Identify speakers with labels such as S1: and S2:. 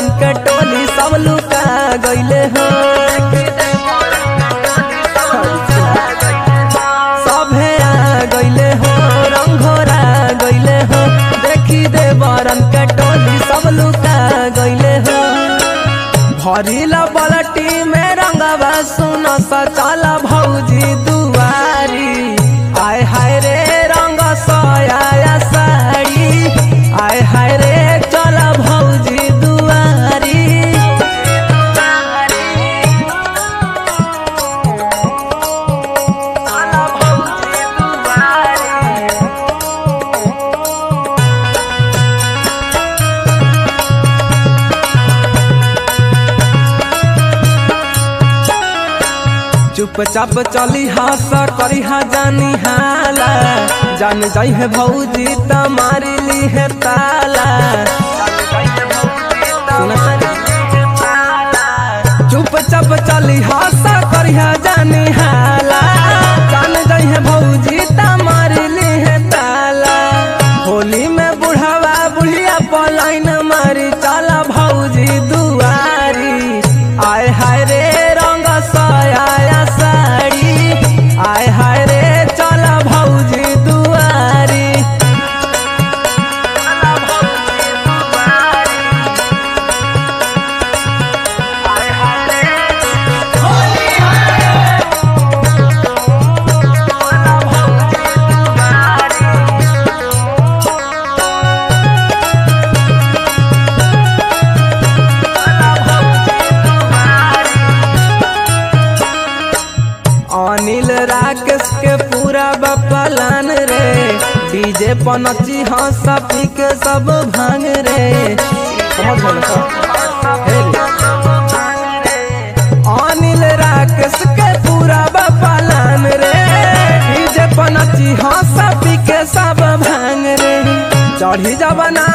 S1: देवरन के टोली सब लुका गईले हो सभे आ गईले हो रंगोरा गईले हो देखी देवरन के टोली सब लुका गईले हो भरिला बलटी में रंगवा सुन सचल भौजी दुआरी आय हाय रे रंग सया साड़ी आय हाय रे चल भौजी दुआरी चल भौजी दुआरी चुपचाप चली हस करी हा जानी हाला जान जाई है भौजी त मारी ली है ताला चुपचाप चली हस करी हा जानी हाला जान जाई है भौजी त मारी ली है ताला होली में बुढ़ावा बुढ़िया पलाइन मारी चला भौजी दुआरी आय हाय रे रंग सया साड़ी आय हाय रे चल भौजी दुआरी अनिल राकेश के पूरा बपलान रे डीजे पनची हंस पी के सब भांग रे समझ गए ना हे रे। अनिल राकेश के पूरा बपलान रे डीजे पनची हंस पी के सब भांग रे चढ़ी जबना